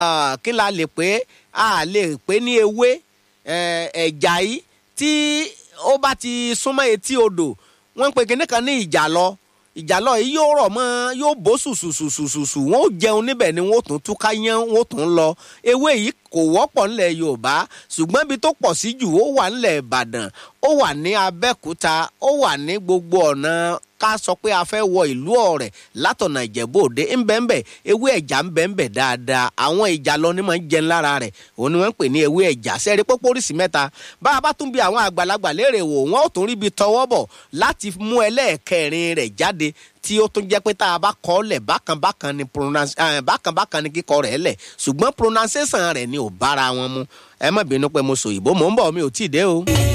kí la lè pé a lè pé ní ewé ẹ̀jà yìí tí ó bá ti súnmọ́ etí odò wọ́n ń pe kinní kan ní ìjàlọ ìjàlọ yìí yóò rọ̀ mọ́ yóò bó sùsùsùsùsù wọ́n ó jẹun níbẹ̀ ni wọ́n ó tún túká yán wọ́n ó tún lọ ewé yìí kò wọ́pọ̀ ńlẹ̀ yorùbá ṣùgbọ́n ibi tó pọ̀ sí jù ó wà ńlẹ̀ ìbàdàn ó wà ní abẹ́òkúta ó wà ní gbogbo ọ̀nà ká sọ pé a fẹ́ wọ ìlú ọ̀rẹ́ látọ̀nà ìjẹ̀bú òde ńbẹ́ńbẹ́ ewé ẹ̀já ńbẹ́ńbẹ́ dáadáa àwọn ìjà lọ ní máa ń jẹun lára rẹ̀ òun ni wọ́n ń pè ní ewé ẹ̀já sẹ́rí pópó oríṣi mẹ́ta bá a bá tún bí àwọn àgbàlagbà léèrè wò wọ́n ò tún ríbi tọwọ́ bọ̀ láti mú ẹlẹ́ẹ̀kẹrin rẹ̀ jáde tí ó tún jẹ́ pé tá a bá kọ́ lẹ̀ bákan bákan ni bákan bákan ni kíkọ rẹ̀ lẹ̀ ṣùgbọ́n pronunciation rẹ̀ ni ò bára wọn mu ẹ má bínú pé mo sọ ìbò mò ń bọ̀ mi ò tí ì dé o.